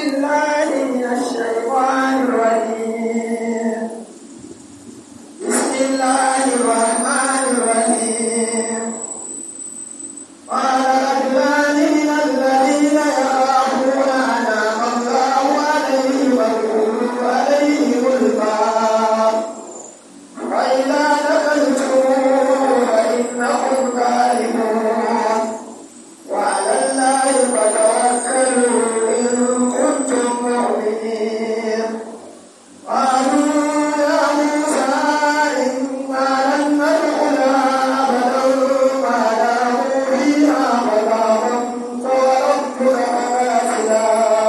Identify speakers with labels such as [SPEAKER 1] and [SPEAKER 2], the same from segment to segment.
[SPEAKER 1] بالله من الشيطان الرجيم بسم الله الرحمن الرحيم قال رجلان من الذين يخافون أنعم الله عليهم وادخلوا عليهم الباب فإذا دخلتم فإنهم غالبون وعلى الله فتوكلوا إن كنتم مؤمنين قالوا يا موسى إنا لن ندخلها أبدا ما داموا فيها فدامت وربك فقاتلا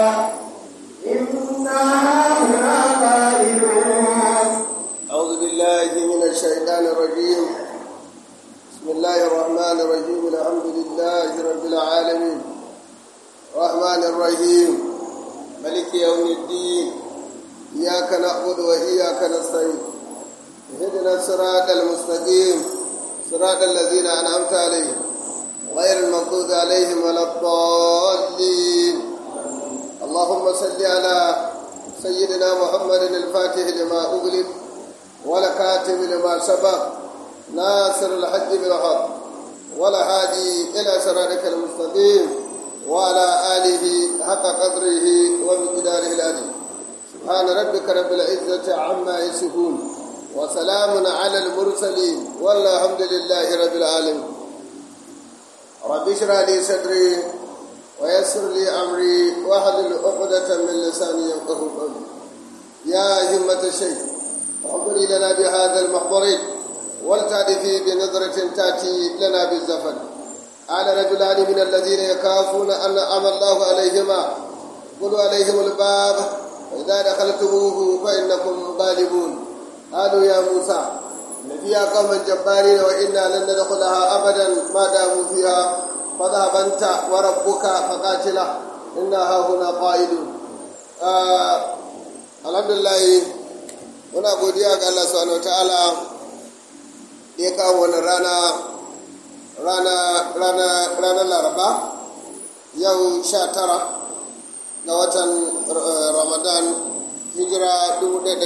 [SPEAKER 1] إنا هاهنا قائلون
[SPEAKER 2] أعوذ بالله من الشيطان الرجيم بسم الله الرحمن الرحيم الحمد لله رب العالمين الرحمن الرحيم ملك يوم الدين إياك نعبد وإياك نستعين اهدنا الصراط المستقيم صراط الذين أنعمت عليهم غير المغضوب عليهم ولا الضالين اللهم صل على سيدنا محمد الفاتح لما أغلق ولكاتب لما سبق ناصر الحج بالحق ولا هادي إلى صراطك المستقيم وعلى آله حق قدره ومقداره العظيم سبحان ربك رب العزة عما يصفون وسلام على المرسلين والحمد لله رب العالمين رب اشرح لي صدري ويسر لي أمري واحلل عقدة من لساني يفقه قولي يا همة الشيخ احضري لنا بهذا المحضر ولتعرفي بنظرة تأتي لنا بالزفن على رجلان من الذين يخافون أن أنعم الله عليهما قلوا عليهم الباب وإذا دخلتموه فإنكم غالبون قالوا يا موسى إن فيها قوما جبارين وإنا لن ندخلها أبدا ما داموا فيها فذهب أنت وربك فقاتلا إنا هاهنا قائدون آه الحمد لله muna godiya ga Allah subhanahu wataala da ya kawo wani rana rana rana ranar laraba yau sha tara ga watan ramadan hijira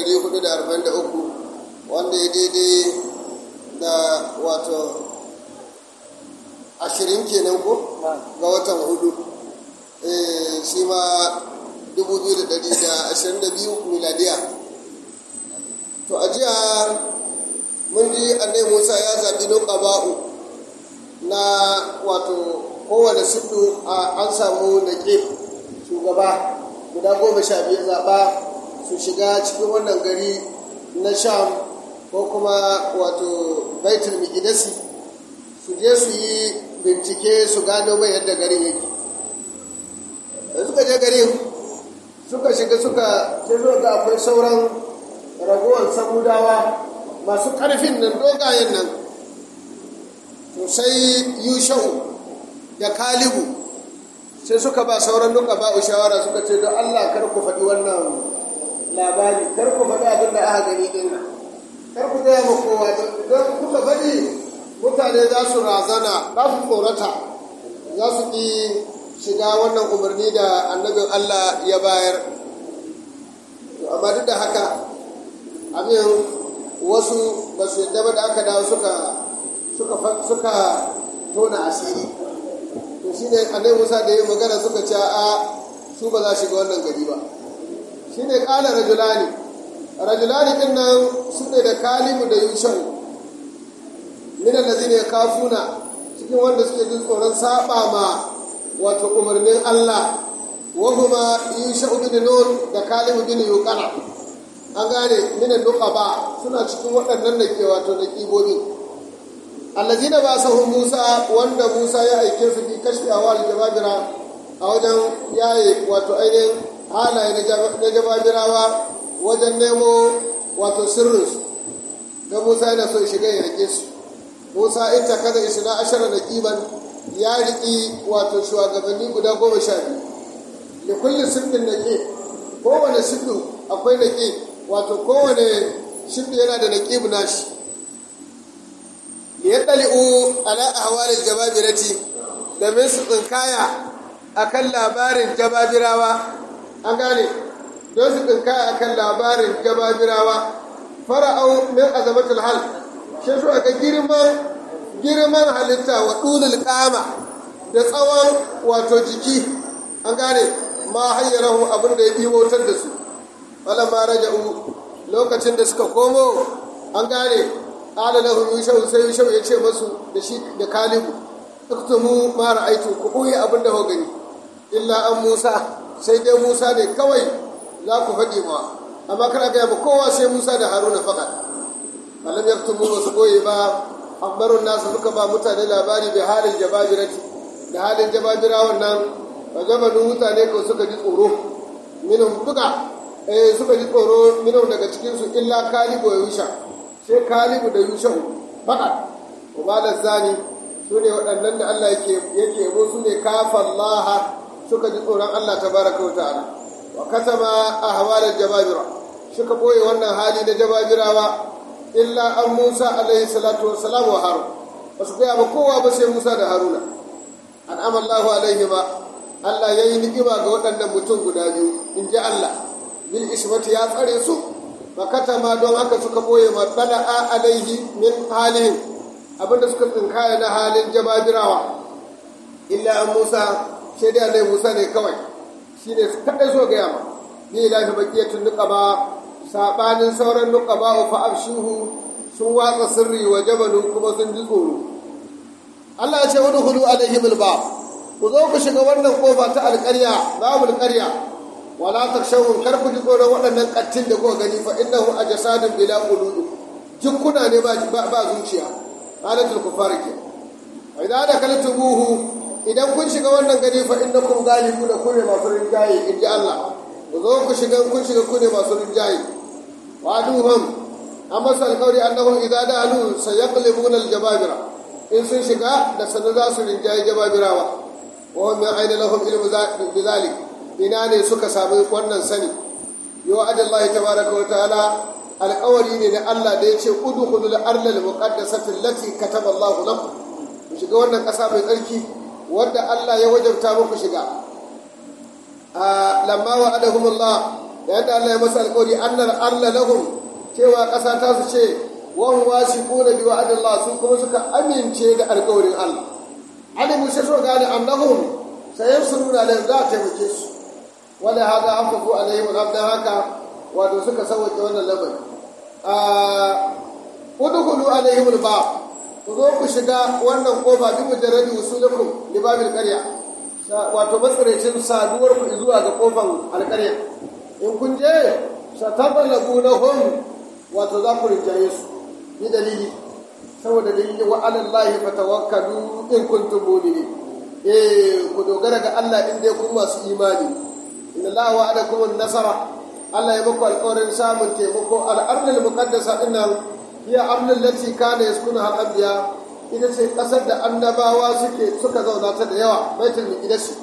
[SPEAKER 2] 1443 wanda ya daidai da wato ashirin kenan ko ga watan hudu shi ma 2022 miladiya to a jiya mun ji annai musa ya zaɓi nuƙaba'u na wato kowane sudu an samu da ke shugaba guda goma sha biyu zaɓa su shiga cikin wannan gari na sham ko kuma wato baitul miqdisi su je su yi bincike su gano mai yadda garin yake da suka je garin suka shiga suka sai ga akwai sauran ragowar samudawa masu ƙarfin nan dogayen nan to sai yushau da kalibu sai suka ba sauran duka ba shawara suka ce don allah kar ku faɗi wannan labari kar ku faɗi abin da aka gani ɗin kar ku gaya ma kowa don kuka faɗi mutane za su razana za su tsorata za su ƙi shiga wannan umarni da annabin allah ya bayar amma duk da haka abin wasu ba su yadda ba da aka dawo suka suka tona asiri to shi ne annai musa da yi magana suka ce a su ba za shiga wannan gari ba shi ne kala rajulani rajulani din nan su ne da kalimu da yushan minan da zai kafuna cikin wanda suke jin tsoron saba ma wato umarnin allah wahuma yushan bin nun da kalimu bin yuqana an gane minan ba suna cikin waɗannan da ke wato da ƙibobi allazina ba sahu musa wanda musa ya aike su bi kashfi awal jababira a wajen yaye wato ainihin halaye na jababirawa wajen nemo wato sirrinsu da musa yana so shiga ya rike su musa ita kada isna ashara da kiban ya riƙi wato shugabanni guda goma sha biyu da kullum sirrin da ke kowane sirru akwai da ke wato kowane shirdu yana da naƙib nashi ya ɗali'u ala ahwalil jababirati domin su tsinkaya akan labarin jababirawa an gane don su tsinka a kan labarin jababirawa fara'au min azamatul hal shi su ga girman girman halitta wa ɗulul ƙama da tsawon wato jiki an gane ma hayyarahu abin da ya ɗimotar da su falamma raja'u lokacin da suka komo an gane ƙala lahu yushau sai yushau ya ce masu da shi da kalibu uktumu ma ra'aitu ku ɓoye abin da gani illa an musa sai dai musa ne kawai za ku faɗi ma amma kar a gaya ba kowa sai musa da haruna faɗa malam yaktumu ba su ɓoye ba ambarun nasu suka ba mutane labari da halin jababirati da halin jababira wannan ba jabanin mutane ko suka ji tsoro minhum duka eh suka ji tsoro minhum daga cikinsu illa kalibu ya yusha sai kalibu da yusha faɗa ubalar zani su ne waɗannan da Allah yake yabo su ne kafallaha suka ji tsoron Allah ta baraka wa ta'ala wa katama ahwalar jababira suka boye wannan hali na jababirawa illa an Musa alaihi salatu wassalam wa Harun ba su gaya ba kowa ba sai Musa da Haruna an amallahu alaihi ba Allah ya yi ni'ima ga waɗannan mutum guda biyu in ji Allah bil ismati ya tsare su ba katama don haka suka boye ma tsala'a alaihi min halihim abinda suka tsinkaya na halin jababirawa illa an Musa sai dai Allah Musa ne kawai shi ne kaɗai so gaya ma ni lafi bakiyatun nuka ba saɓanin sauran nuka ba fa abshuhu sun watsa sirri wa jabalu kuma sun ji tsoro Allah ya ce wani hudu alaihim alba ku zo ku shiga wannan kofa ta alƙarya babul ƙarya wala takshawun kar ku ji tsoron waɗannan ƙattin da kuka gani fa innahu ajsadun bila qulubi jikkuna ne ba ba zuciya halatul kufar ke idan da kaltubuhu idan kun shiga wannan gari fa innakum galibuna kune masu rinjaye in ji Allah ku zo ku shiga kun shiga kune masu rinjaye wa duhum amma sal qawli annahum idza da'alu sayaqlibuna al-jababira in sun shiga da sanin za su rinjaye jababirawa wa hum min ayna lahum ilmu bidhalik ina ne suka samu wannan sani yo adallahi tabaraka wa ta'ala alƙawari ne na Allah da ya ce udkhulul ardal muqaddasati allati kataba Allahu lakum ku shiga wannan ƙasa mai tsarki wanda Allah ya wajabta muku shiga lamma wa adahumullah yadda Allah ya masa alƙawari annar Allah lahum cewa ƙasa ta su ce wan wasiquna bi wa'dillah su kuma suka amince da alƙawarin Allah alimu sai so gane annahum sayansuruna la za ta taimake su wala hada afafu alaihim abdan haka wato suka sauke wannan lamari udkhulu alaihim albab ku zo ku shiga wannan kofa bi mujarradi usulukum li babil qarya wato matsarancin saduwar ku zuwa ga kofan alƙarya in kun je satabalabunahum wato za ku rinjaye su ni dalili saboda dalili wa alallahi fatawakkalu in kuntum mu'minin eh ku dogara ga Allah in dai kun masu imani inna Allah wa'adakum an-nasara Allah ya muku alƙawarin samun taimako al-ardul muqaddasa dinnan hiya ardul lati kana yaskunu al-anbiya ita ce kasar da annabawa suke suka zauna ta da yawa baitul miqdis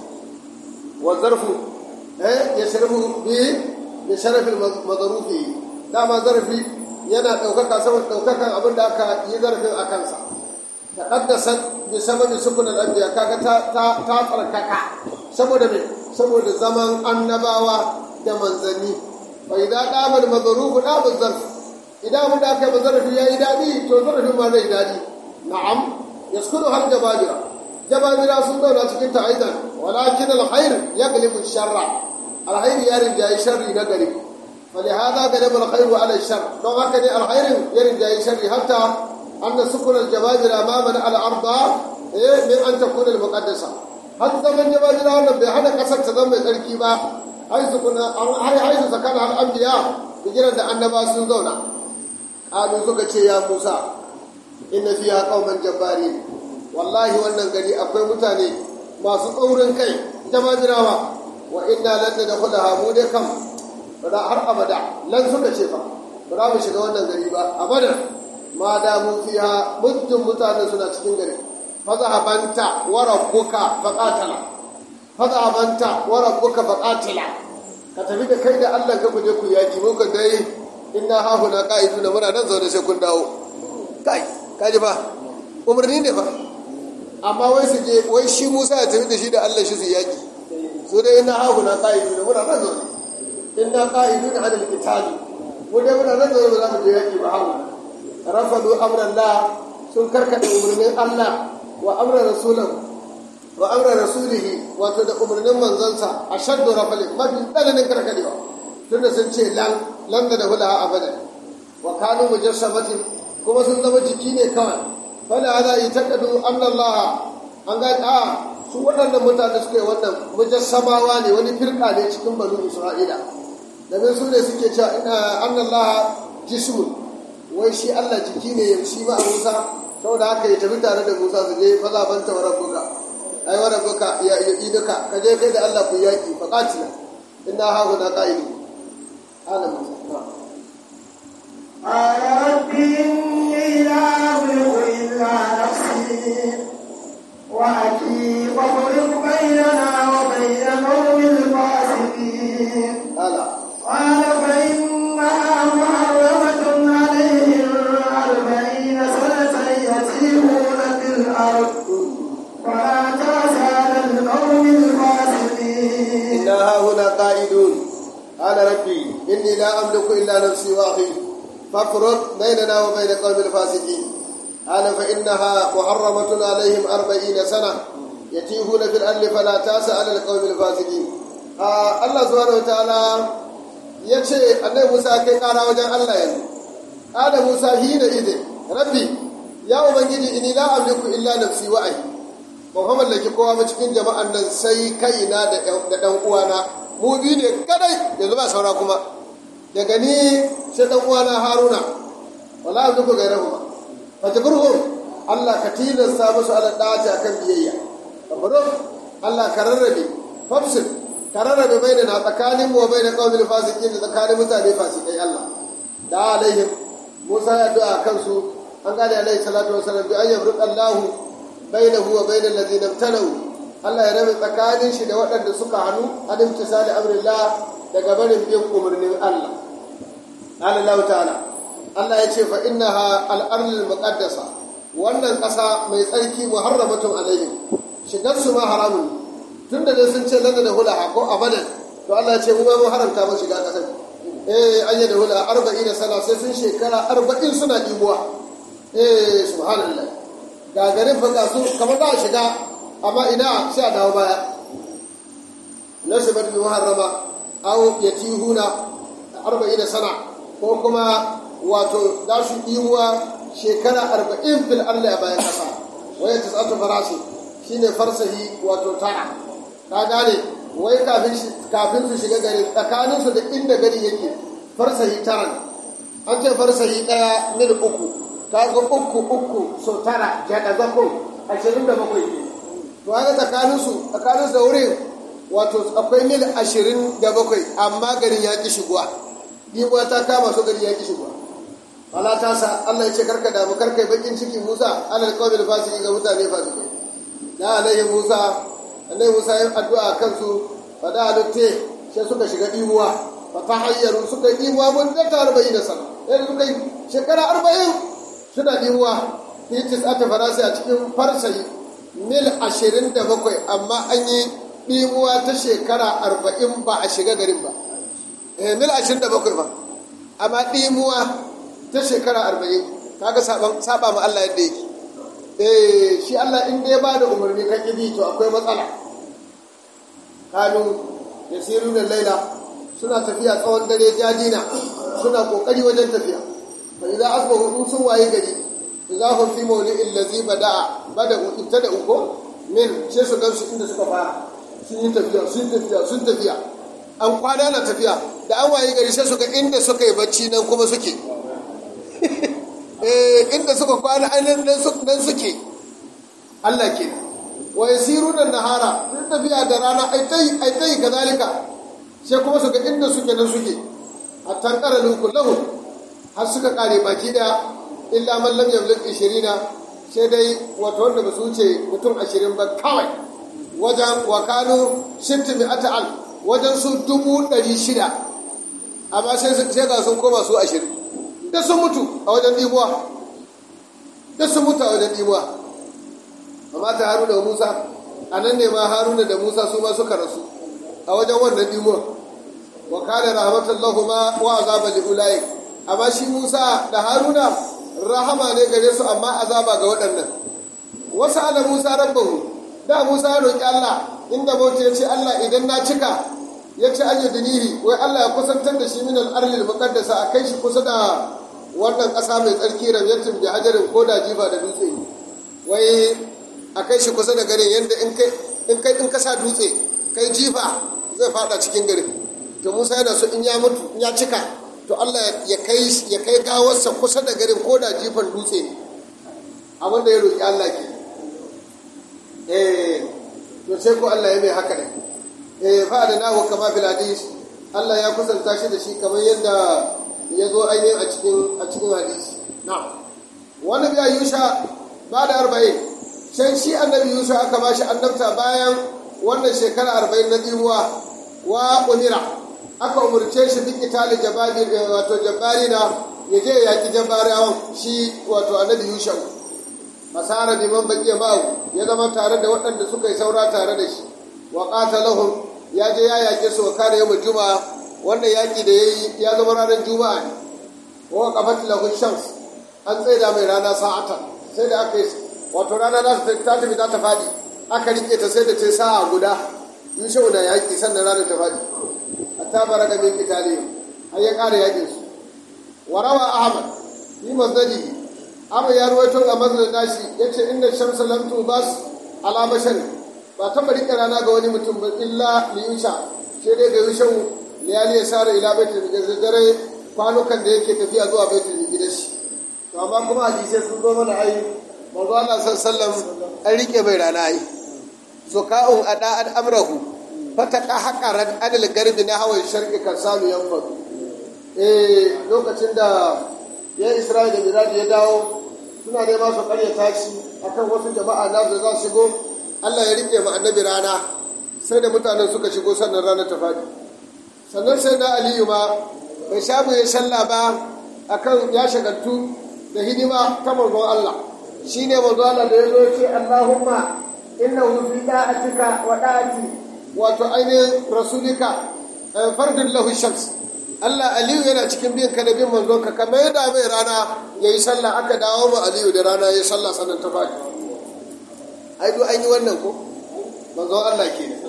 [SPEAKER 2] wa zarfu eh yashrabu bi bi sharafil madrufi dama zarfi yana ɗaukaka saboda ɗaukakan abin da aka yi zarafin a kansa ta ƙaddasa bi sababi sukun al'abiya kaga ta ta tsarkaka saboda me saboda zaman annabawa da manzanni fa idan ɗabar mazarufu ɗabar zarfi idan abin da aka yi zarafi ya yi daɗi to zarafin ma zai daɗi na'am yaskunu har jababira jababira sun zauna cikin ta aidan walakin alkhair yaglibu sharra alkhair ya rinjayi sharri na gari فلهذا غلب الخير على الشر لو هكذا الخير يرجع الشر حتى أن سكن الجبابرة أمامنا على الأرض من أن تكون المقدسة حتى من جبابرة أن بهذا قصر تضم الكيبا حيث كنا حيث سكن الأنبياء بجرد أن نباس دونا قالوا سكت يا موسى إن فيها قوما جبارين والله wannan gari akwai mutane masu tsaurin kai jababirawa wa inna lan nadkhulaha mu dai kam ba za har abada lan suka ce fa ba za mu shiga wannan gari ba abada ma da mu fiya muddin mutanen suna cikin gari fazahabanta wa rabbuka faqatala fazahabanta wa rabbuka faqatila ka tafi da kai da Allah ka kuje ku yaki mu ka dai inna ha huna qa'iduna muna nan zaune sai kun dawo kai kaji fa umarni ne fa amma wai su je wai shi Musa ya tafi da shi da Allah shi su yaki su dai inna ha huna qa'iduna muna nan zaune inna qa'idun 'ala al-qital mu dai muna nan da za mu je yaki ba hawo rafadu amran la sun karkata umarnin Allah wa amra rasulahu wa amra rasulihi wato da umarnin manzansa a shaddu rafalin mafi tsananin karkadewa tunda sun ce lan lan da hula abada wa kanu mujassamatin kuma sun zama jiki ne kawai fala hada itakadu anna Allah an ga a su waɗannan mutane suka yi wannan mujassamawa ne wani firka ne cikin banu Isra'ila domin su ne suke cewa anna Allah jismun wai shi Allah jiki ne shi ma a Musa saboda haka ya tafi tare da Musa su je fa zabanta wa rabbuka ai wa rabbuka ya yi duka ka je kai da Allah ku yaki fa qatila inna ha huna qa'idu ala Musa
[SPEAKER 1] قال رب إني لا أملك إلا نفسي وأخي فافرق بيننا وبين قوم الفاسقين
[SPEAKER 2] ala
[SPEAKER 1] قال فإنها محرمة عليهم أربعين سنة يتيهون في الأرض فلا تأس على القوم الفاسقين
[SPEAKER 2] inna ha huna qa'idun ala rabbi inni la amliku illa nafsi wa akhi fafruq bainana wa bain qawmil fasiqin ala fa innaha muharramatun alaihim 40 sana yatihuna fil ardi fala tasa ala alqawmil fasiqin Allah subhanahu wa ta'ala yace annabi Musa kai kara wajen Allah yanzu ala Musa hina idin rabbi ya ubangiji inni la amliku illa nafsi wa akhi ba fa mallaki kowa ba cikin jama'an nan sai kaina da ɗan uwana mu biyu ne kadai yanzu ba saura kuma daga ni sai ɗan uwana haruna wala abdu ko gairahu ba fa taburhu Allah ka tilasta musu ala dati akan biyayya taburhu Allah ka rarrabe fafsil ka rarrabe bainana tsakanin mu wa bainal qawmil fasiqin da tsakanin mutane fasikai Allah da alaihim Musa ya addu'a kansu an gane alaihi salatu wasallam bi ayyab Allahu bainahu wa bainal ladina ibtalau Allah ya rabe tsakanin shi da waɗanda suka hannu an imtisali amrillah daga barin bin umarnin Allah Allah ta'ala Allah ya ce fa innaha al-ardul muqaddasa wannan ƙasa mai tsarki muharramatun alaihim shigar su ma haramun tunda dai sun ce lana da hula ko abadan to Allah ya ce mu ma mun haramta mu shiga ƙasar eh an yi da hula arba'in sana sai sun shekara arba'in suna ɗibuwa eh subhanallah ga garin fa su kamar za a shiga amma ina sai a dawo baya nasibat bi muharrama aw yatihuna arba'in sana ko kuma wato za su yiwa shekara arba'in fil ardi a bayan kasa waya tisatu farasi shine farsahi wato tara ka gane wai kafin kafin su shiga gari tsakanin su da inda gari yake farsahi tara an ce farsahi daya mil uku kaga uku uku so tara jada zakon ashirin da bakwai ne to haka tsakaninsu tsakaninsu da wurin wato akwai mil ashirin da bakwai amma garin ya ƙi shigowa ɗibuwa ta kama su gari ya ƙi shigowa wala ta sa Allah ya ce karka damu karka yi bakin ciki Musa alal qawmil fasiki ga mutane fasikai da alaihi Musa alaihi Musa ya addu'a kansu fa da alutte sai suka shiga ɗibuwa fa tahayyaru suka yi ɗibuwa mun da ta 40 sana sai suka yi shekara 40 suna ɗiwuwa fitis ata farasi a cikin farsayi mil ashirin da bakwai amma an yi ɗiwuwa ta shekara arba'in ba a shiga garin ba eh mil ashirin da bakwai ba amma ɗiwuwa ta shekara arba'in kaga saba ma Allah yadda yake eh shi Allah in dai ba da umarni kan ƙibi to akwai matsala kanu da sirrin laila suna tafiya tsawon dare jajina suna ƙoƙari wajen tafiya فإذا أصبحوا sun waye gari إذا هم في مولئ الذي بدأ بدأوا ابتدأوا ko min sai su gansu inda suka fara sun yi tafiya sun tafiya sun tafiya an kwana na tafiya da an waye gari sai su ga inda suka yi bacci nan kuma suke eh inda suka kwana ainihin nan suke Allah ke wa yasiruna nahara sun tafiya da rana ai tai ai tai kazalika sai kuma su ga inda suke nan suke hatta qara lahu har suka kare baki da illa man lam yamlik 20 sai dai wato wanda ba su wuce mutum 20 ba kawai wajen wakanu shinti mi ata'al wajen su dubu ɗari shida amma sai ga sun koma su 20 da sun mutu a wajen ɗibuwa da sun mutu a wajen ɗibuwa amma ta haruna da musa a nan ne ma haruna da musa su ma suka rasu a wajen wannan ɗibuwa kana rahmatan lahuma wa azaba li ulai amma shi Musa da Haruna rahama ne gare su amma azaba ga waɗannan wasu ala Musa rabbahu da Musa ya roki Allah inda bauta ya ce Allah idan na cika ya ce an yudinihi wai Allah ya kusantar da shi min al-arlil muqaddasa a kai shi kusa da wannan ƙasa mai tsarki ramyatin bi hajarin ko da jifa da dutse wai a kai shi kusa da garin yadda in kai in kai in kasa dutse kai jifa zai fada cikin garin to Musa yana so in ya mutu in ya cika to Allah ya kai ya kai gawarsa kusa da garin ko da jifan dutse ne abin da ya roki Allah ke eh to sai ko Allah ya mai haka ne eh fa da nahu kama fil hadis Allah ya kusanta shi da shi kamar yadda ya zo ainihin a cikin a cikin hadisi na'am wani biya yusha ba da arba'in can shi annabi yusha aka ba shi annabta bayan wannan shekara arba'in na dimuwa wa umira aka umurce shi bin itali jabari wato jabari na ya je yaƙi jabarawan shi wato annabi yusha masara biman baƙiya ma'u ya zama tare da waɗanda suka yi saura tare da shi wa qatalahum ya je ya yaƙe su wa kare yawmul juma'a wannan yaƙi da yayi ya zama ranar juma'a ne wa qafat lahu shams an tsaida mai rana sa'atan sai da aka yi wato rana za ta tafi za ta faɗi aka rike ta sai da ta sa'a guda yushau na yaƙi sannan ranar ta faɗi a tabara da min kitale har ya ƙara yaƙin su warawa ahmad yi mazali amma ya ruwaito a mazalin nashi ya ce inda shamsa lam tubas ala bashar ba taɓa rike rana ga wani mutum ba illa liyusha sai dai ga yushau liyali ya sare ila baitul da dare kwanukan da yake tafiya zuwa baitul gidashi to amma kuma hadisai sun zo mana ai manzo Allah sallallahu an rike bai rana ai zuka'un ada an amrahu fataka haqaran adal garbi na hawan sharqi kasalu yanfad eh lokacin da ya Isra'ila da Miraj ya dawo suna nema su karya tashi akan wasu jama'a na da za su shigo Allah ya rike mu annabi rana sai da mutanen suka shigo sannan rana ta fadi sannan sai na Aliyu ma bai samu ya shalla ba akan ya shagaltu da hidima ta manzon Allah shi ne manzo Allah da ya zo ce Allahumma innahu fi da'atika wa da'ati wato ainihin rasulika fardun lahu shams Allah Aliyu yana cikin bin ka da bin manzon ka kamar yadda mai rana ya yi sallah aka dawo ma Aliyu da rana ya yi sallah sannan ta faɗi ai duk an yi wannan ko manzon Allah ke ne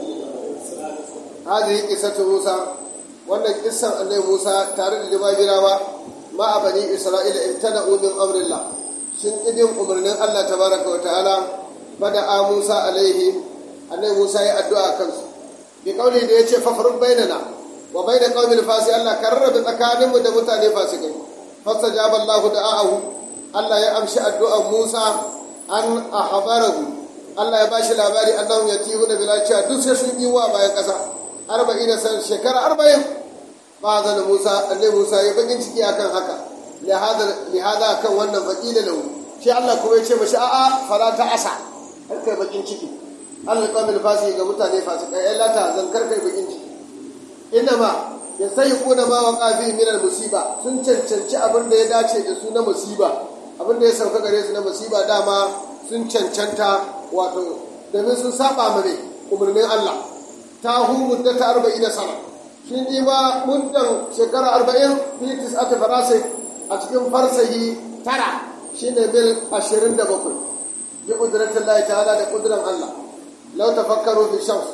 [SPEAKER 2] hadihi qissatu Musa wannan kissan annabi Musa tare da jababirawa ma bani Isra'ila ibtada'u min amrillah sun idin umarnin Allah tabaraka wa ta'ala bada a Musa alaihi annabi Musa ya addu'a kansu bi kauli da yace fa farud bainana wa baina qaumil fasi Allah karrabe tsakanin mu da mutane fasikai fastajaba Allah da'ahu Allah ya amshi addu'ar Musa an ahbarahu Allah ya bashi labari annahum yatihu da bilaciya duk sai sun yi wa bayan kasa 40 san shekara 40 ba zan Musa annabi Musa ya bakin ciki akan haka lihada kan wannan faƙila lahu shi Allah kuma ya ce mashi a'a fala ta asa har kai bakin ciki Allah kamil fasi ga mutane fasika ya lata zan kar kai bakin ciki inna ma ya sai kuna ma waqa fi min al musiba sun cancanci abin da ya dace da su na musiba abin da ya sauka gare su na musiba dama sun cancanta wato domin sun saba mare umarnin Allah ta hu muddata 40 sana sun yi ba muddan shekara 40 fi tis'ati farasai a cikin farsahi tara shine mil 27 bi kudratin Allah ta'ala da kudran Allah law tafakkaru fi shams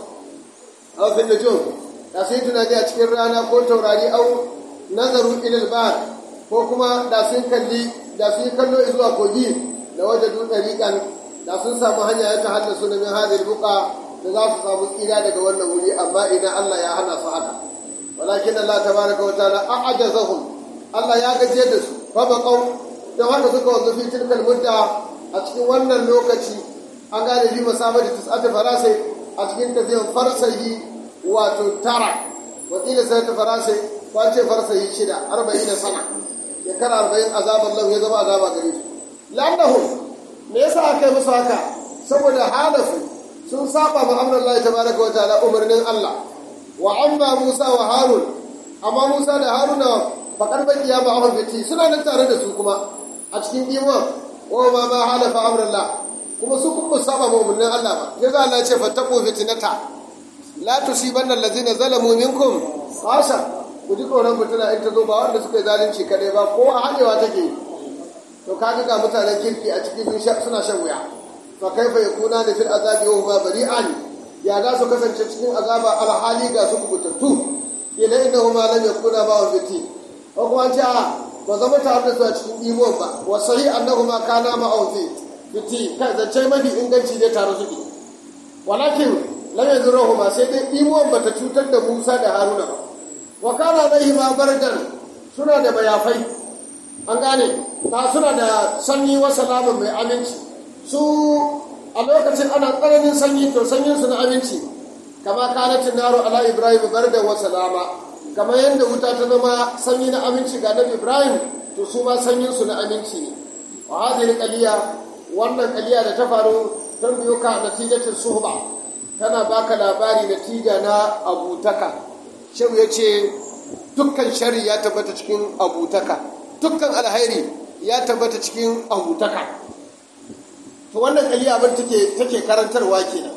[SPEAKER 2] aw fi nujum da sun tunani a cikin rana ko taurari au nazaru ila al ko kuma da sun kalli da sun kallo zuwa kogi da wajadu dariqan da sun samu hanya ya tahaddasu min hadhihi buqa da za su samu tsira daga wannan wuri amma idan Allah ya hana su haka walakin Allah tabaraka wa ta'ala a'jazahum Allah ya gaje da su fa baqau da haka suka wanzu fi tilkal mudda a cikin wannan lokaci an gane bi masamar da tis'ata farasai a cikin tafiyan farsahi wato tara wakila sai ta farasai ko ce farsahi shida arba'in da sana shekara arba'in azaban lahu ya zama azaba gare su lannahu me yasa aka yi musu haka saboda halafu sun saba ma amran Allah tabaraka wa ta'ala umarnin Allah wa amma Musa wa Harun amma Musa da Haruna faƙar bakiya ba a fiti suna nan tare da su kuma a cikin iman wa ma ma halafa amrullah kuma su kuma saba ma umarnin Allah ba ya za Allah ce fattaqu fitnata la tusibanna allazina zalamu minkum khasa ku ji tsoron fitina in ta zo ba wanda suka yi zalunci kaɗai ba kowa haɗewa take to kaga ga mutanen kirki a cikin suna shan wuya fa kaifa yakuna da fil azabi wa huma bari'an ya za su kasance cikin azaba alhali ga su kubutattu ila innahuma lam yakuna ba fiti ko kuma ce a ba zama tare da su a cikin imon ba wa sahi annahuma kana ma fi fiti kai zance mafi inganci dai tare suke walakin lam yazruhuma sai dai imon bata cutar da Musa da Haruna ba wa kana alaihima bardan suna da bayafai an gane ta suna da sanyi wa salamun mai aminci su a lokacin ana tsananin sanyi to sanyin su na aminci kama kanatin naro ala ibrahim bardan wa salama kama yadda wuta ta zama sanyi na aminci ga nabi ibrahim to su ma sanyin su na aminci ne wa hadhihi qaliya wannan qaliya da ta faru don biyo ka natijatin suhba tana baka labari natija na abutaka shehu ya ce dukkan shari ya tabbata cikin abutaka dukkan alhairi ya tabbata cikin abutaka to wannan kaliya abin take take karantarwa kenan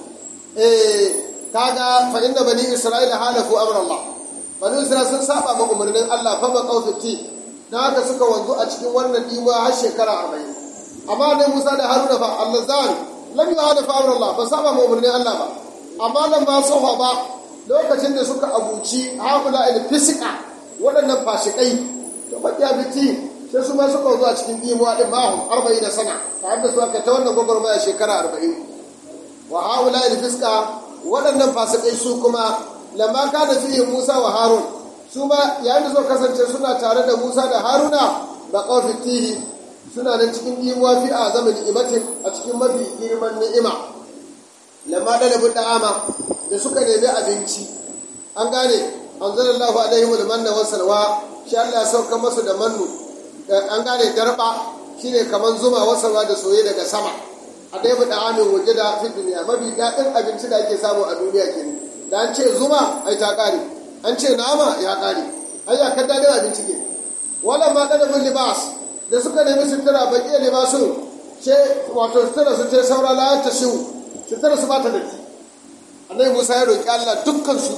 [SPEAKER 2] eh kaga fa inna bani isra'ila halafu amr Allah bani isra'ila sun saba ma umarnin Allah fa ba qawfiti dan haka suka wanzu a cikin wannan diwa har shekara 40 amma ne Musa da Haruna fa Allah zan lam yuhalafu amr Allah ba saba ma umarnin Allah ba amma nan ba sofa ba lokacin da suka abuci haƙula il fisika waɗannan fashikai da baƙiya biti sai su ma suka zuwa cikin dimuwa ɗin mahun arba'in da sana tare da su aka ta wannan gwagwarmaya shekara arba'in wa haƙula il fisika waɗannan fasikai su kuma lamma ka da fiye musa wa harun su ma yayin da suka kasance suna tare da musa da haruna ba ƙawafin tihi suna nan cikin dimuwa fi a zama ni'imatin a cikin mafi girman ni'ima lamma ɗalibin da'ama da suka nemi abinci an gane an zara Allah alaihi wa manna wa salwa shi Allah ya sauka masu da mannu an gane darba shine kaman zuma wa salwa da soye daga sama a dai bu da'amin waje da fi duniya mafi daɗin abinci da ake samu a duniya kenan da an ce zuma ai ta ƙare an ce nama ya ƙare ai ya kan daɗin abinci ke wala ma ɗalibin libas da suka nemi sutura baƙi libasun ce wato sutura su ce saura la ta shiwu sutura su ba ta datti annabi musa ya roƙi allah dukkansu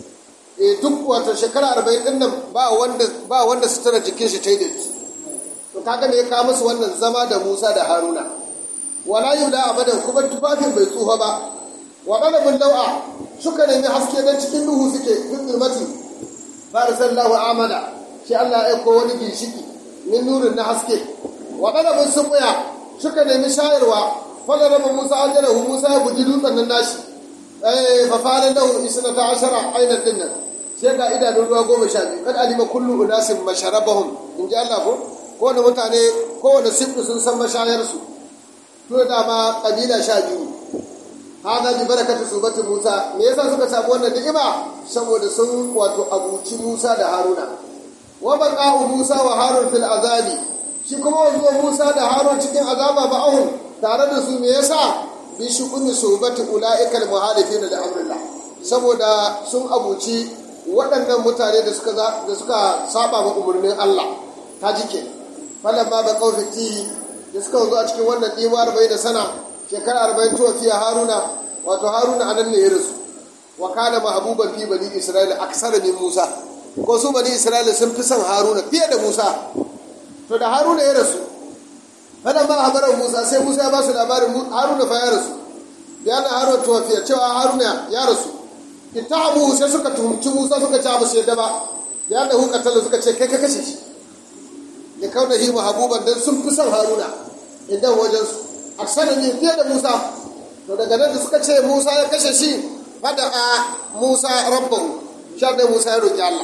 [SPEAKER 2] e duk wato shekara arba'in ɗin nan ba wanda ba wanda sutura jikin shi ta yi datti to kaga me ya kawo musu wannan zama da musa da haruna wala yula abadan kuma tufafin bai tsufa ba wa ɗalibin lau'a suka nemi haske don cikin duhu suke fin zulmati ba da sallahu amala shi allah ya aiko wani ginshiki min nurin na haske wa ɗalibin sun suka nemi shayarwa fadaraba musa ajarahu musa ya guji dutsen nan nashi eh fa fara lahu isnata ashara ainan din nan sai ga idanun ruwa goma sha biyu kad alima kullu unasin masharabahum in ji Allah ko kowane mutane kowane siffu sun san mashayar su to da ma kabila sha biyu hada bi barakatu subatu musa me yasa suka samu wannan ni'ima saboda sun wato abuci musa da haruna wa baqa'u musa wa harun fil azabi shi kuma wanzuwa musa da harun cikin azaba ba'ahum tare da su me yasa bi shukuni subati ulaika almuhalifina da amrillah saboda sun abuci waɗannan mutane da suka da suka saba ma umarnin Allah ta jike falamma ba qawfiti da suka zo a cikin wannan dima 40 sana shekara 40 to fiya haruna wato haruna anan ne ya rasu wa kana mahbuban fi bani isra'ila aksara min musa ko su bani isra'ila sun fi son haruna fiye da musa to da haruna ya rasu fadan ba habarar musa sai musa ya ba su labarin haruna fa ya rasu bayan haruna tuwafiya cewa haruna ya rasu ittahamu sai suka tuhumci musa suka ci abu sai ba bayan da hukatalla suka ce kai ka kashe shi da kauna hi mahabuban dan sun fi son haruna idan wajen su aksana ne fiye da musa to daga nan da suka ce musa ya kashe shi fada a musa rabbahu sha da musa ya roki allah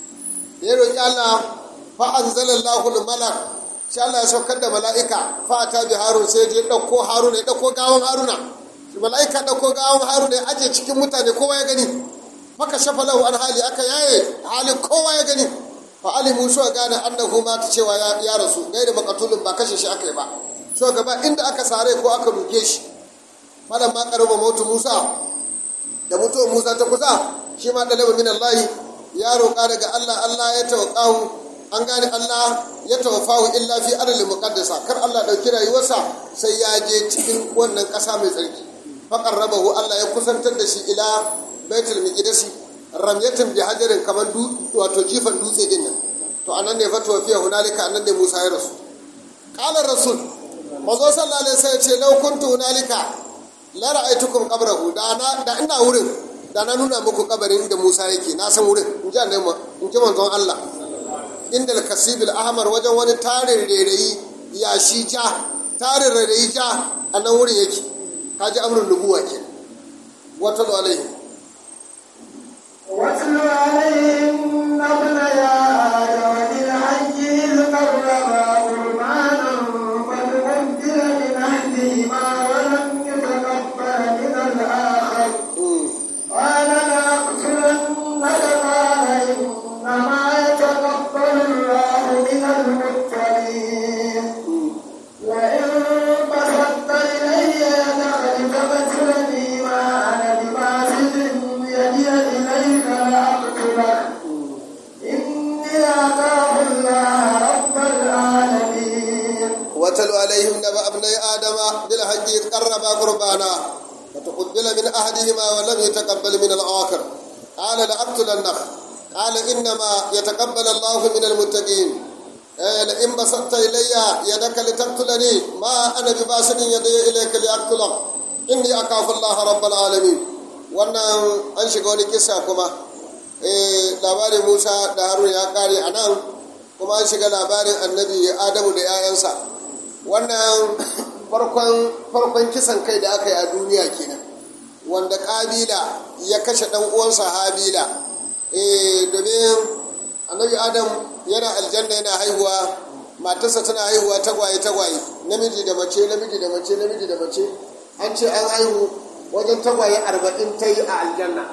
[SPEAKER 2] ya roki allah fa anzalallahu al-malak sai Allah ya saukar da mala'ika fata bi harun sai je ɗauko haruna ya ɗauko gawon haruna mala'ika ɗauko gawon haruna ya aje cikin mutane kowa ya gani maka shafa lahu an hali aka yaye halin kowa ya gani fa alimu so gane annahu ma ta cewa ya rasu gai da makatulun ba kashe shi aka yi ba so gaba inda aka sare ko aka duke shi malam ma karama mutu musa da mutuwar musa ta kusa shi ma ɗalaba min allahi ya roƙa daga allah allah ya tawakahu an gane Allah ya tawafahu illa fi adalin muqaddasa kar Allah dauki rayuwarsa sai ya je cikin wannan ƙasa mai tsarki faqar rabahu Allah ya kusantar da shi ila baitul miqdisi ramyatin bi hajarin kamar wato jifan dutse din nan to anan ne fatuwa fiye hunalika anan ne musa ya rasu ƙalar rasul mazo sallallahu alaihi wasallam ce lau kuntu hunalika la ra'aytukum qabrahu da na da ina wurin da na nuna muku kabarin da musa yake na san wurin in ji annabi in ji manzon Allah inda al-kasibil ahmar wajen wani tarin rairayi yashi ja tarin rairayi ja a nan wurin yake kaji amrun nubuwa ke wata da alaihi
[SPEAKER 1] واتل عليهم نبل يا آدم بالحج إذ قربا قربانا فتقبل من أحدهما ولم يتقبل من الآخر قال لأقتلنك قال إنما يتقبل الله من المتقين لئن بسطت إلي يدك لتقتلني ما أنا بباسط يدي إليك لأقتلك إني أخاف الله رب العالمين
[SPEAKER 2] واتل عليهم نبأ ابني آدم بالحج إذ قربا قربانا فتقبل من أحدهما ولم يتقبل من الآخر قال لأقتلنك قال إنما يتقبل الله من المتقين إيه لئن بسطت إلي يدك لتقتلني ما أنا بباسط يدي إليك لأقتلك إني أخاف الله رب العالمين wannan an shiga wani kisa kuma eh labarin Musa da Harun ya kare a nan kuma an shiga labarin annabi Adamu da 'ya'yansa wannan farkon farkon kisan kai da aka yi a duniya kenan wanda kabila ya kashe dan uwansa habila eh domin annabi adam yana aljanna yana haihuwa matarsa tana haihuwa tagwaye tagwaye namiji da mace namiji da mace namiji da mace an ce an haihu wajen tagwaye arba'in ta yi a aljanna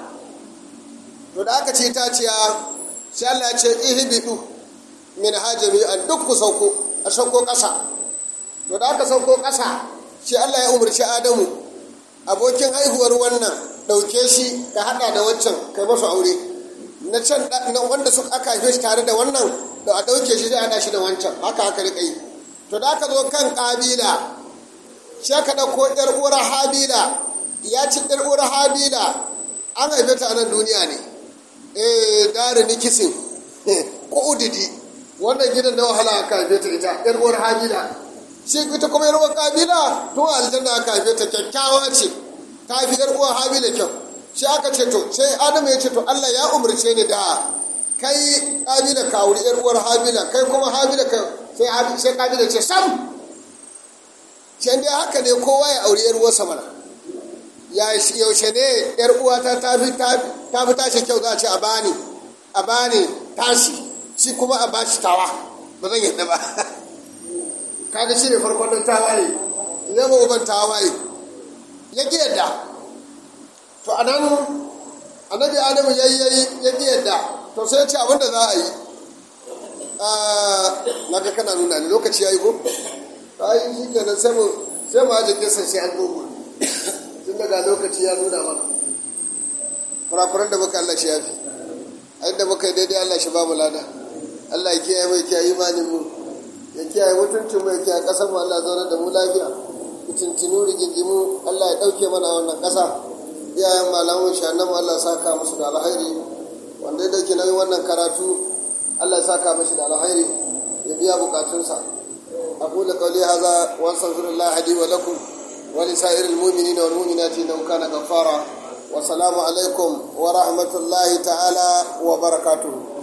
[SPEAKER 2] to da aka ce ta ciya sai Allah ya ce ihbidu min hajami an duk ku sauko a sauko ƙasa to da aka sauko ƙasa shi Allah ya umarci Adamu abokin haihuwar wannan ɗauke shi ka haɗa da wancan kai masu aure na can na wanda suka aka haife shi tare da wannan da a ɗauke shi zai haɗa shi da wancan haka haka riƙa yi to da aka zo kan ƙabila shi aka ɗauko ƴar uwar habila ya ci ƴar uwar habila an haife ta a nan duniya ne eh dare nikisin ko udidi wannan gidan da wahala aka haife ta ita ƴar uwar habila shi ita kuma yarwar kabila to aljanna aka haife ta kyakkyawa ce ta fi yar uwa habila kyau shi aka ce to sai adamu ya ce to Allah ya umarce ni da kai kabila ka wuri yar uwar habila kai kuma habila ka sai sai kabila ce sam shi dai haka ne kowa ya auri yar uwarsa mana ya yaushe ne yar uwata ta fi ta fi tashi kyau za a ce a bani a bani tashi shi kuma a bashi tawa ba zan yadda ba kaga shi ne farkon ɗan tawaye zama uban tawaye ya ƙi yadda to a nan annabi adamu ya yi ya ƙi yadda to sai ce abinda za a yi na ga kana nuna ne lokaci ya yi ko ta yi shi kenan sai mu sai mu ajiye kisan sai an dogo tun daga lokaci ya nuna mana kurakuran da muka Allah shi ya fi a inda muka yi daidai Allah shi ba mu lada Allah ya kiyaye mai kiyaye imanin mu ya kiyaye mutuncin mu ya kiyaye kasar mu Allah zauna da mu lafiya mutuntunu rigingimu Allah ya dauke mana wannan kasa iyayen malamun shannan Allah ya saka musu da alhairi wanda ya dauke nauyin wannan karatu Allah ya saka mashi da alhairi ya biya bukatunsa أقول قولي هذا وأستغفر الله لي ولكم ولسائر المؤمنين والمؤمنات إنه كان غفارا والسلام عليكم ورحمة الله تعالى وبركاته